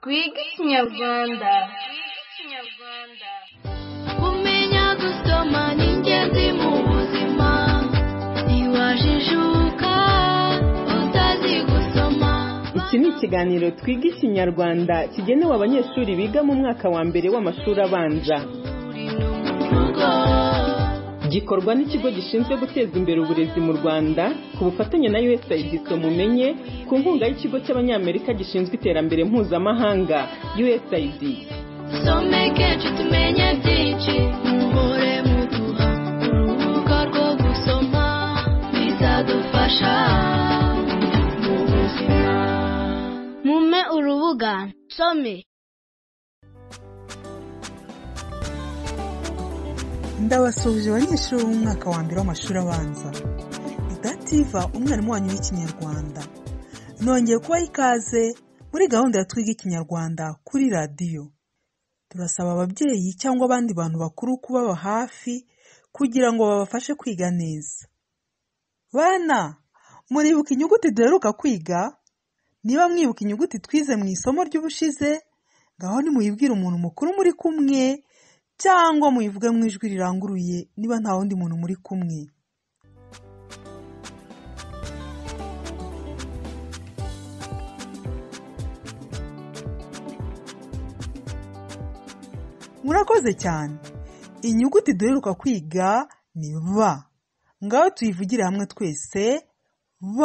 twige ikinyarwanda kumenya gusoma ni ingenzi mu buzima ntiwajijuka utazi gusoma iki ni ikiganiro twiga ikinyarwanda kigenewe abanyeshuri biga mu mwaka wa mbere w'amashuri abanza uri no mu rugo gikorwa n'ikigo gishinzwe guteza imbere uburezi mu rwanda ku bufatanye na usaid mumenye ku nkunga y'ikigo cy'abanyamerika gishinzwe iterambere mpuzamahanga usaid dusomeke tumenye byinshi muhore muduha urubuga rwo gusoma bizadufasha mu buzima mume urubuga nsome ndabasuhuje abanyeshuri bo mu mwaka wa mbere w'amashuri abanza dativa umwarimu wanyu w'ikinyarwanda nongeye kubaha ikaze muri gahunda ya twiga ikinyarwanda kuri radiyo turasaba ababyeyi cyangwa abandi bantu bakuru kubaba hafi kugira ngo babafashe kwiga neza bana muribuka inyuguti duheruka kwiga niba mwibuka inyuguti twize mu isomo ry'ubushize ngaho nimuyibwire umuntu mukuru muri kumwe cyangwa muyivuge mu ijwi riranguruye niba nta wundi muntu muri kumwe murakoze cyane inyuguti duheruka kwiga ni b ngaho tuyivugire hamwe twese b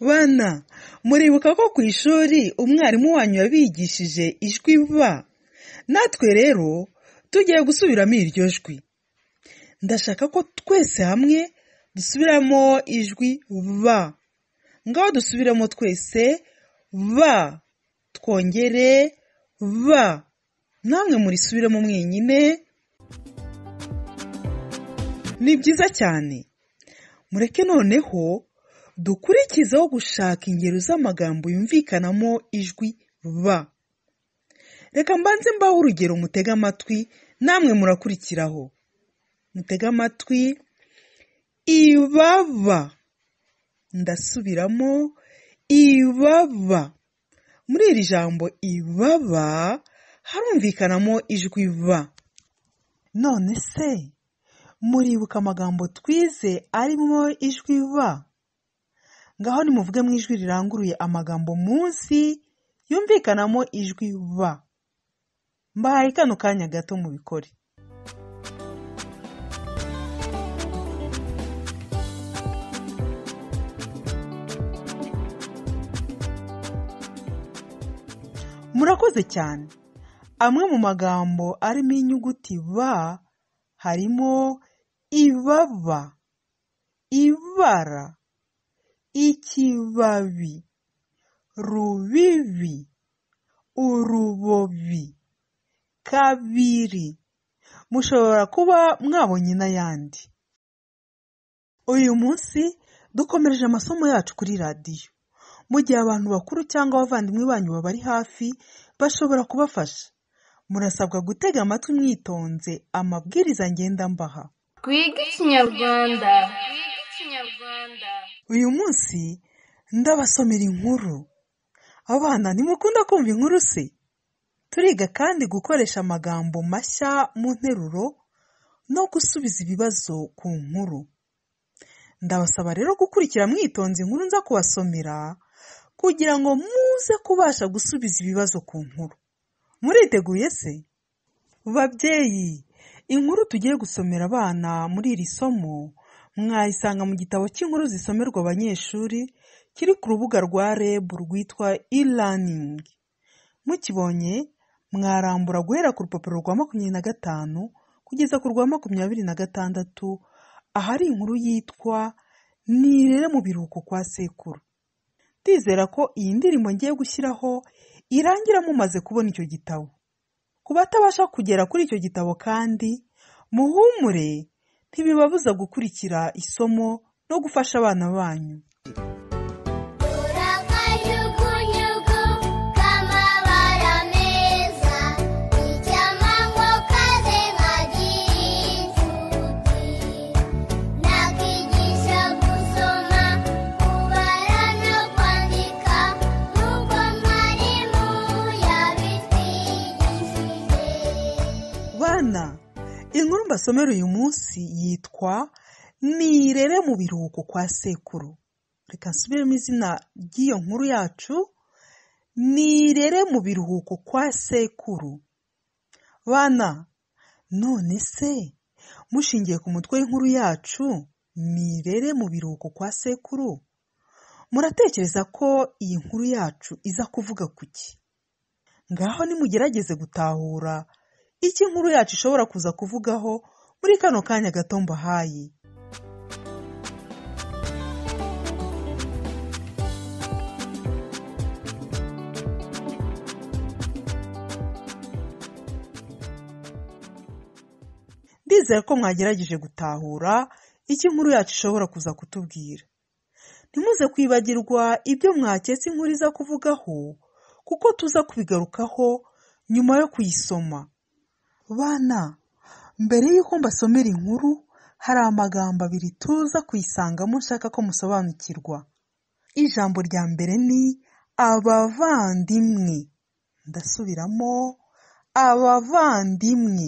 bana muribuka ko ku ishuri umwarimu wanyu yabigishije ijwi b natwe rero tugiye gusubiramo iryo jwi ndashaka ko twese hamwe dusubiramo ijwi b ngaho dusubiramo twese b twongere b namwe murisubiremo mwenyine ni byiza cyane mureke noneho dukurikizeho gushaka ingero z'amagambo yumvikanamo ijwi b reka mbanze mbaho urugero mutege amatwi namwe murakurikiraho mutege amatwi ibaba ndasubiramo ibaba muri iri jambo ibaba harumvikanamo ijwi b none se muribuka amagambo twize arimo ijwi b ngaho nimuvuge mu ijwi riranguruye amagambo munsi yumvikanamo ijwi b mbahaye kano kanya gato mubikore murakoze cyane amwe mu magambo arimo inyuguti b harimo ibaba ibara ikibabi rubibi urubobi kabiri mushobora kuba mwabonye n'ayandi uyu munsi dukomereje amasomo yacu kuri radiyo mu gihe abantu bakuru cyangwa abavandimwe banyu babari hafi bashobora kubafasha murasabwa gutega amatwi mwitonze amabwiriza ngendambaha twige ikinyarwanda uyu munsi ndabasomera inkuru abana ntimukunda kumva inkuru se turiga kandi gukoresha amagambo mashya mu nteruro no gusubiza ibibazo ku nkuru ndabasaba rero gukurikira mwitonze inkuru nza kubasomera kugira ngo muze kubasha gusubiza ibibazo ku nkuru muriteguye se babyeyi inkuru tugiye gusomera abana muri iri somo mwayisanga mu gitabo cy'inkuru zisomerwa abanyeshuri kiri ku rubuga rwa reb rwitwa e-learning mukibonye mwarambura guhera ku rupapuro rwa makumyabiri na gatanu kugeza ku rwa makumyabiri na gatandatu ahari inkuru yitwa nirere mu biruhuko kwa sekuru ndizera ko iyi ndirimbo ngiye gushyiraho irangira mumaze kubona icyo gitabo ku batabasha kugera kuri icyo gitabo kandi muhumure ntibibabuza gukurikira isomo no gufasha abana banyu Urakanyugunyugu k'amabara meza Icyamamwo kaze nkagira inshuti Nakigisha gusoma, kubara no kwandika Nuko mwarimu ya basomera uyu munsi yitwa nirere mu biruhuko kwa sekuru reka nsubiremo izina ry'iyo nkuru yacu nirere mu biruhuko kwa sekuru bana none se mushingiye ku mutwe w'inkuru yacu nirere mu biruhuko kwa sekuru muratekereza ko iyi nkuru yacu iza kuvuga ku ki ngaho nimugerageze gutahura icyo inkuru yacu ishobora kuza kuvugaho muri kano kanya gato mbahaye ndizera ko mwagerageje gutahura icyo inkuru yacu ishobora kuza kutubwira ntimuze kwibagirwa ibyo mwaketse inkuru iza kuvugaho kuko tuza kubigarukaho nyuma yo kuyisoma bana mbere y'uko mbasomera inkuru hari amagambo abiri tuza kuyisangamo nshaka ko musobanukirwa ijambo rya mbere ni abavandimwe ndasubiramo abavandimwe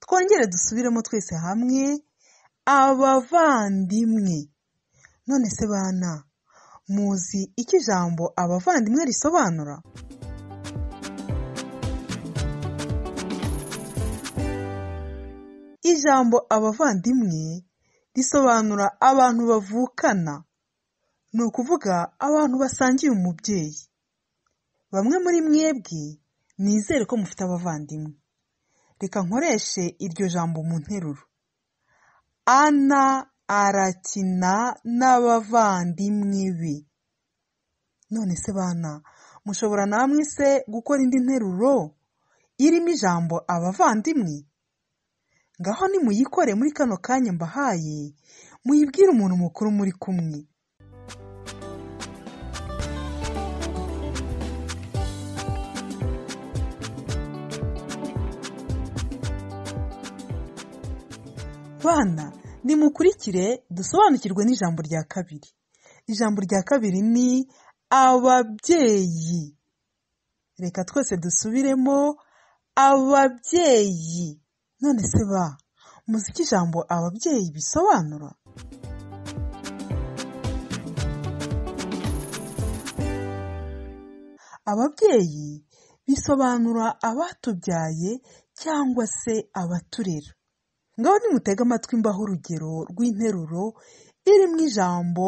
twongere dusubiremo twese hamwe abavandimwe none se bana muzi icyo ijambo abavandimwe risobanura ijambo abavandimwe risobanura abantu bavukana ni ukuvuga abantu basangiye umubyeyi bamwe muri mwebwe nizere ko mufite abavandimwe reka nkoreshe iryo jambo mu nteruro ana arakina n'abavandimwe be none se bana mushobora namwe se gukora indi nteruro irimo ijambo abavandimwe ngaho nimuyikore muri kano kanya mbahaye muyibwire umuntu mukuru muri kumwe bana nimukurikire dusobanukirwe n'ijambo rya kabiri ijambo rya kabiri ni ababyeyi reka twese dusubiremo ababyeyi none se ba muzi icyo ijambo ababyeyi bisobanura ababyeyi bisobanura abatubyaye cyangwa se abaturera ngaho nimutega amatwi mbaho urugero rw'interuro iri mu ijambo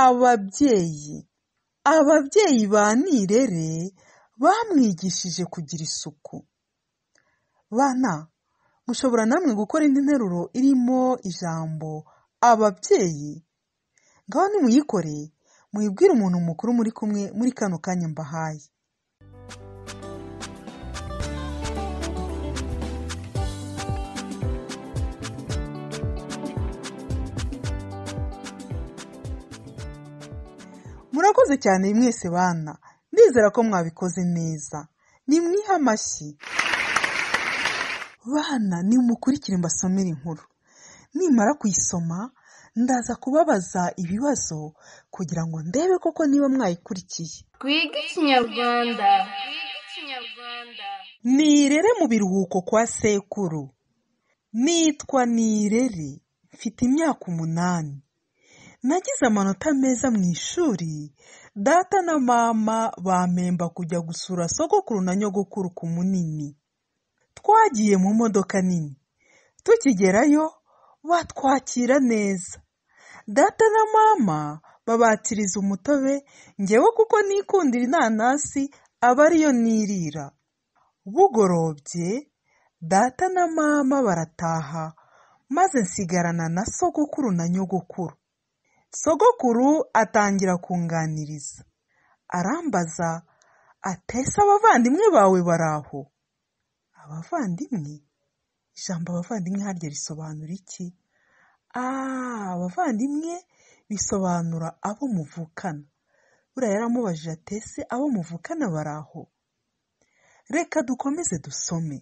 ababyeyi ababyeyi ba nirere bamwigishije kugira isuku bana mushobora namwe gukora indi nteruro irimo ijambo ababyeyi ngaho nimuyikore muyibwire umuntu mukuru muri kumwe muri kano kanya mbahaye murakoze cyane mwese bana ndizera ko mwabikoze neza nimwihe amashyi bana nimukurikire mbasomere inkuru nimara kuyisoma ndaza kubabaza ibibazo kugira ngo ndebe koko niba mwayikurikiye twige ikinyarwanda nirere mu biruhuko kwa sekuru nitwa nirere mfite imyaka umunani nagize amanota meza mu ishuri data na mama bampemba kujya gusura sogokuru na nyogokuru ku munini twagiye mu modoka nini tukigerayo batwakira neza data na mama babatiriza umutobe ngewe kuko nikundira inanasi aba ariyo nirira bugorobye data na mama barataha maze nsigarana na sogokuru na nyogokuru sogokuru atangira kunganiriza arambaza atese abavandimwe bawe bari aho abavandimwe ijambo abavandimwe harya risobanura iki ah abavandimwe bisobanura abo muvukana buriya yaramubajije atese abo muvukana bari aho reka dukomeze dusome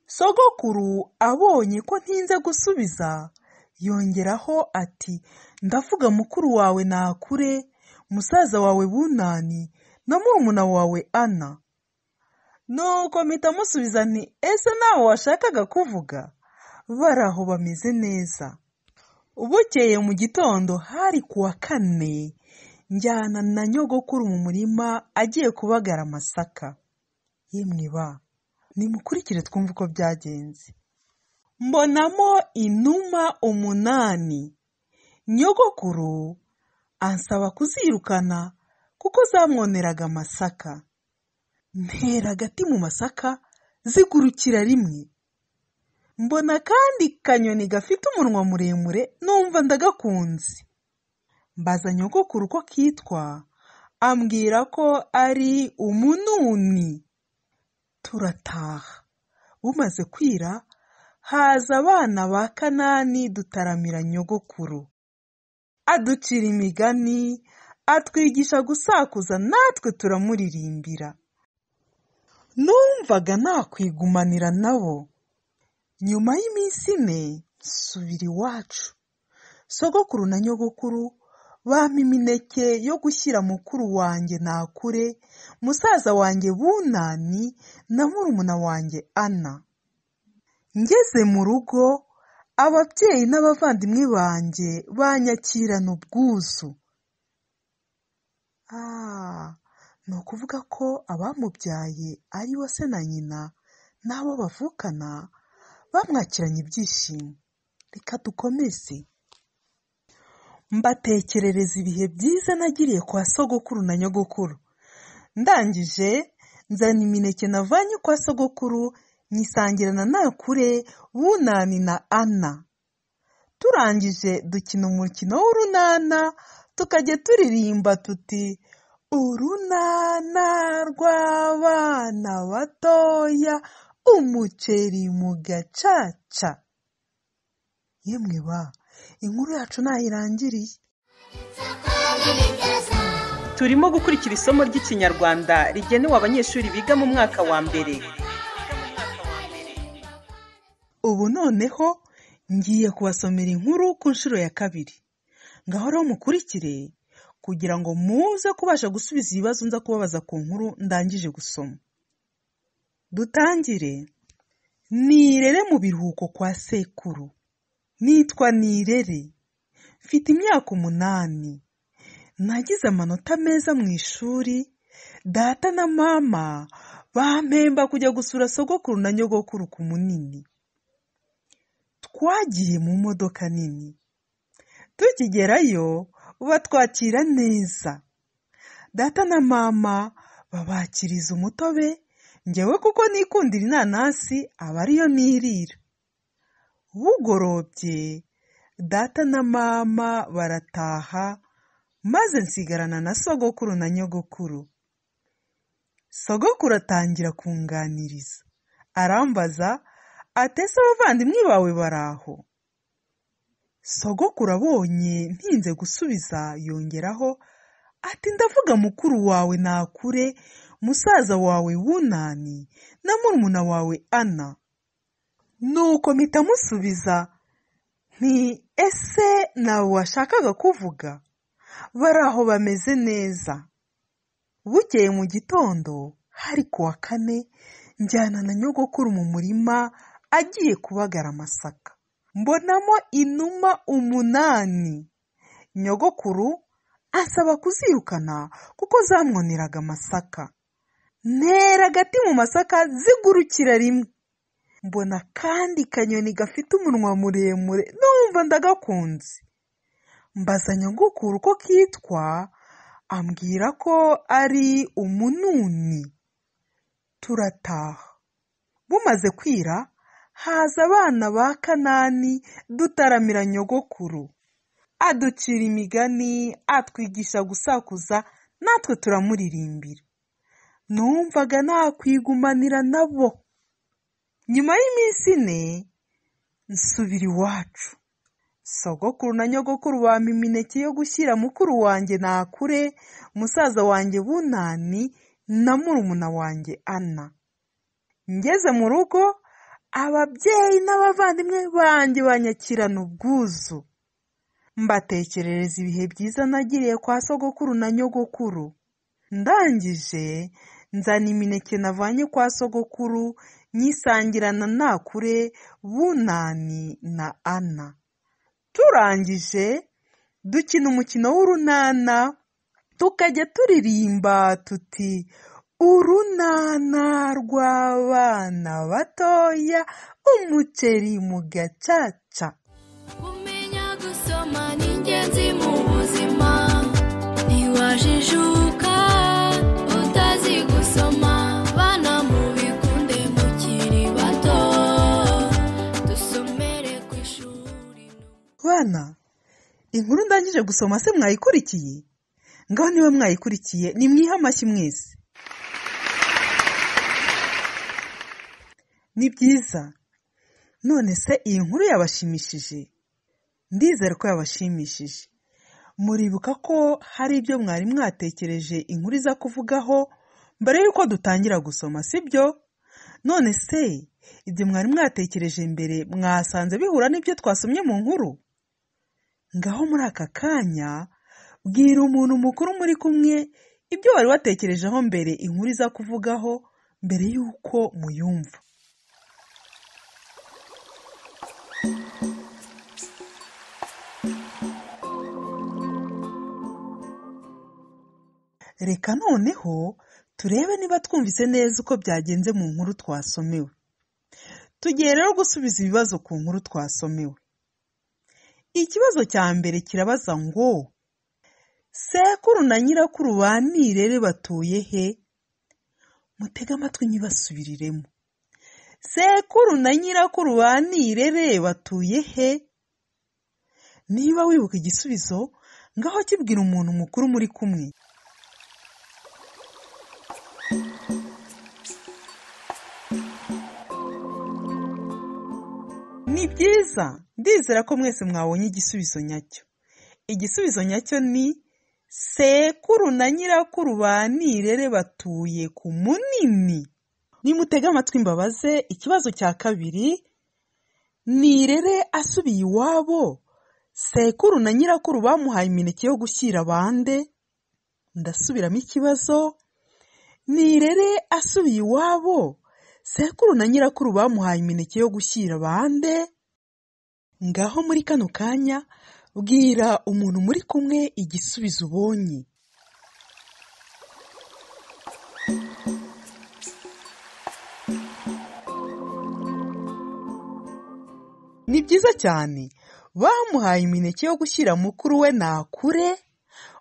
sogokuru abonye ko ntinze gusubiza yongeraho ati ndavuga mukuru wawe nakure musaza wawe bunani na murumuna wawe ana nuko mpita musubiza nti ese nawe washakaga kuvuga bari aho bameze neza bukeye mu gitondo hari ku wa kane njyana na nyogokuru mu murima agiye kubagara amasaka yemwe ba nimukurikire twumve uko byagenze mbonamo inuma umunani nyogokuru ansaba kuzirukana kuko zamwoneraga amasaka ntera agati mu masaka zigurukira rimwe mbona kandi kanyoni gafite umunwa muremure numva ndagakunze mbaza nyogokuru uko kitwa ambwira ko ari umununi turataha bumaze kwira haza abana ba kanani dutaramira nyogokuru aducira imigani atwigisha gusakuza natwe turamuririmbira numvaga nakwigumanira nabo nyuma y'iminsi ine nsubira iwacu sogokuru na nyogokuru bampa imineke yo gushyira mukuru wanjye nakure musaza wanjye bunani na murumuna wanjye ana ngeze mu rugo ababyeyi n'abavandimwe banjye banyakirana ubwuzu Ah, ni ukuvuga ko abamubyaye ari we se na nyina n'abo bavukana bamwakiranye ibyishimo reka dukomeze mbatekerereza ibihe byiza nagiriye kwa sogokuru na nyogokuru ndangije nzana imineke navanye kwa sogokuru nyisangirana nakure bunani na ana turangije dukina umukino w'urunana tukajya turirimba tuti urunana rw'abana batoya umuceri mu gacaca yemwe ba inkuru yacu nayirangiriye turimo gukurikira isomo ry'ikinyarwanda rigenewe abanyeshuri biga mu mwaka wa mbere ubu noneho ngiye kubasomera inkuru ku nshuro ya kabiri ngaho rero mukurikire kugira ngo muze kubasha gusubiza ibibazo nza kubabaza ku nkuru ndangije gusoma dutangire nirere mu biruhuko kwa sekuru nitwa nirere mfite imyaka umunani nagize amanota meza mu ishuri data na mama bampemba kujya gusura sogokuru na nyogokuru ku munini twagiye mu modoka nini tukigerayo batwakira neza data na mama babakiriza umutobe njyewe kuko nikundira inanasi aba ariyo nirira bugorobye data na mama barataha maze nsigarana na sogokuru na nyogokuru sogokuru atangira kunganiriza arambaza atese abavandimwe bawe baraho sogokuru abonye ntinze gusubiza yongeraho ati ndavuga mukuru wawe nakure musaza wawe wunani na murumuna wawe ana nuko mpita musubiza nti ese nawe washakaga kuvuga bari aho bameze neza bukeye mu gitondo hari ku wa kane njyana na nyogokuru mu murima agiye kubagara amasaka mbonamo inuma umunani nyogokuru asaba kuzirukana kuko zamwoneraga amasaka ntera agati mu masaka zigurukira rimwe mbona kandi kanyoni gafite umunwa muremure numva ndagakunze mbaza nyogokuru uko kitwa ambwira ko ari umununi turataha bumaze kwira haza abana ba kanani dutaramira nyogokuru aducira imigani atwigisha gusakuza natwe turamuririmbira numvaga nakwigumanira nabo nyuma y'iminsi ine nsubira iwacu sogokuru na nyogokuru bampa imineke yo gushyira mukuru wanjye nakure musaza wanjye bunani na murumuna wanjye ana ngeze mu rugo ababyeyi n'abavandimwe banjye banyakirana ubwuzu mbatekerereza ibihe byiza nagiriye kwa sogokuru na nyogokuru ndangije nzana imineke navanye kwa sogokuru nyisangirana nakure bunani na ana turangije dukina umukino w'urunana tukajya turirimba tuti urunana rw'abana batoya umuceri mu gacaca Kumenya gusoma ni ingenzi mu buzima ntiwajijuka utazi gusoma bana mubikunde mukiri bato dusomere ku ishuri bana inkuru ndangije gusoma se mwayikurikiye ngaho niba mwayikurikiye nimwihe amashyi mwese ni byiza none se iyi nkuru yabashimishije ndizera ko yabashimishije muribuka ko hari ibyo mwari mwatekereje inkuru iza kuvugaho mbere y'uko dutangira gusoma sibyo none se ibyo mwari mwatekereje mbere mwasanze bihura n'ibyo twasomye mu nkuru ngaho muri aka kanya bwira umuntu mukuru muri kumwe ibyo wari watekerejeho mbere inkuru iza kuvugaho mbere y'uko muyumva reka noneho turebe niba twumvise neza uko byagenze mu nkuru twasomewe tugiye rero gusubiza ibibazo ku nkuru twasomewe ikibazo cya mbere kirabaza ngo sekuru na nyirakuru ba nirere batuye he mutege amatwi ntibasubiriremo sekuru na nyirakuru ba nirere batuye he niba wibuka igisubizo ngaho kibwira umuntu mukuru muri kumwe ni byiza ndizera ko mwese mwabonye igisubizo nyacyo igisubizo nyacyo ni sekuru na nyirakuru ba nirere batuye ku munini nimutege amatwi mbabaze ikibazo cya kabiri nirere asubiye iwabo sekuru na nyirakuru bamuhaye imineke yo gushyira bande ndasubiramo ikibazo nirere asubiye iwabo sekuru na nyirakuru bamuhaye imineke yo gushyira bande ngaho muri kano kanya bwira umuntu muri kumwe igisubizo ubonye ni byiza cyane bamuhaye imineke yo gushyira mukuru we nakure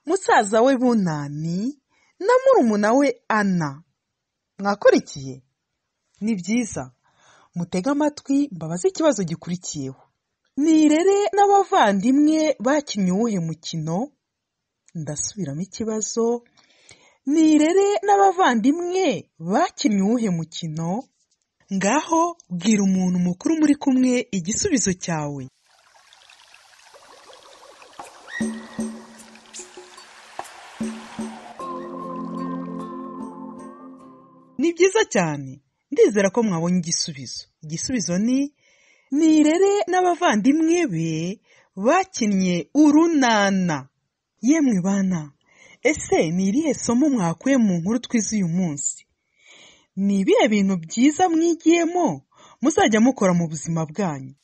musaza we bunani na murumuna we ana mwakurikiye ni byiza mutege amatwi mbabaze ikibazo gikurikiyeho nirere n'abavandimwe bakinnye uwuhe mukino ndasubiramo ikibazo nirere n'abavandimwe bakinnye uwuhe mukino ngaho bwira umuntu mukuru muri kumwe igisubizo cyawe ni byiza cyane ndizera ko mwabonye igisubizo igisubizo ni nirere n'abavandimwe be bakinnye urunana yemwe bana ese ni irihe somo mwakuye mu nkuru twize uyu munsi ni ibihe bintu byiza mwigiyemo muzajya mukora mu buzima bwanyu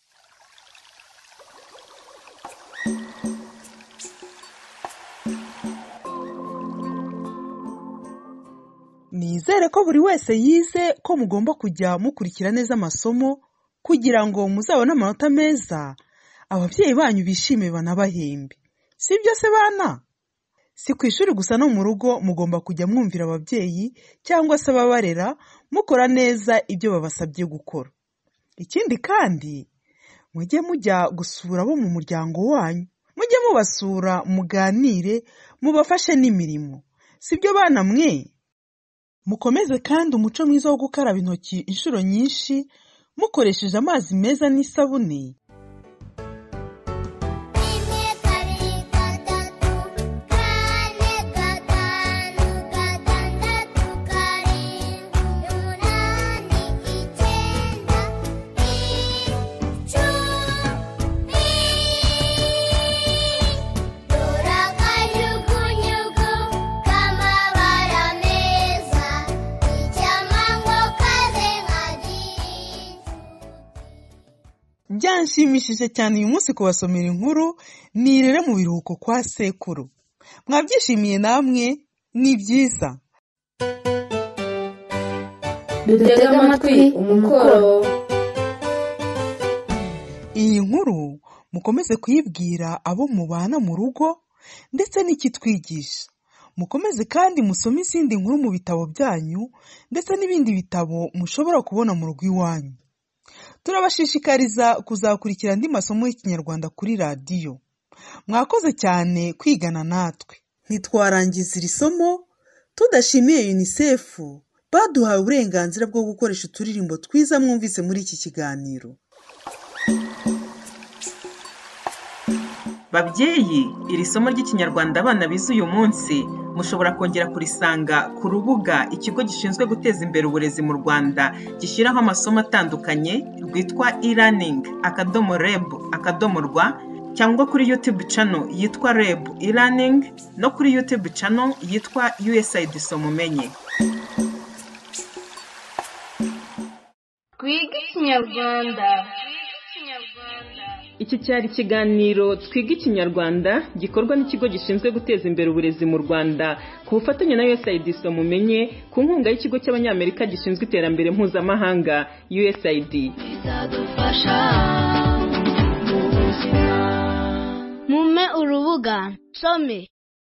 nizere ko buri wese yize ko mugomba kujya mukurikira neza amasomo kugira ngo muzabone amanota meza ababyeyi banyu bishime banabahembe si byo se bana si ku ishuri gusa no mu rugo mugomba kujya mwumvira ababyeyi cyangwa se ababarera mukora neza ibyo babasabye gukora ikindi kandi mujye mujya gusura abo mu muryango wanyu mujye mubasura muganire mubafashe n'imirimo si byo bana mwe mukomeze kandi umuco mwiza wo gukaraba intoki inshuro nyinshi mukoresheje amazi meza n'isabune rimwe kabiri gatatu kane gatanu gatandatu karindwi umunani icyenda icumi turakanyugunyugu k'amabara meza icyamanywa kaze nka byanshimishije cyane uyu munsi kubasomera inkuru nirere mu biruhuko kwa sekuru mwabyishimiye namwe ni byiza dutege amatwi umukoro iyi nkuru mukomeze kuyibwira abo mubana mu rugo ndetse n'ikitwigisha mukomeze kandi musome izindi nkuru mu bitabo byanyu ndetse n'ibindi bitabo mushobora kubona mu rugo iwanyu turabashishikariza kuzakurikira andi masomo y'ikinyarwanda kuri radiyo mwakoze cyane kwigana natwe ntitwarangiza iri somo tudashimiye unicef baduhaye uburenganzira bwo gukoresha uturirimbo twiza mwumvise muri iki kiganiro babyeyi iri somo ry'ikinyarwanda abana bize uyu munsi mushobora kongera kurisanga ku rubuga ikigo gishinzwe guteza imbere uburezi mu rwanda gishyiraho amasomo atandukanye rwitwa e-learning akadomo reb akadomo rwa cyangwa kuri youtube channel yitwa reb e-learning no kuri youtube channel yitwa usaid somumenye twige ikinyarwanda Iki cyari ikiganiro twiga ikinyarwanda gikorwa n'ikigo gishinzwe guteza imbere uburezi mu Rwanda ku bufatanye na USAID mumenye ku nkunga y'ikigo cy'abanyamerika gishinzwe iterambere mpuzamahanga USAID. bizadufasha mu buzima mume urubuga some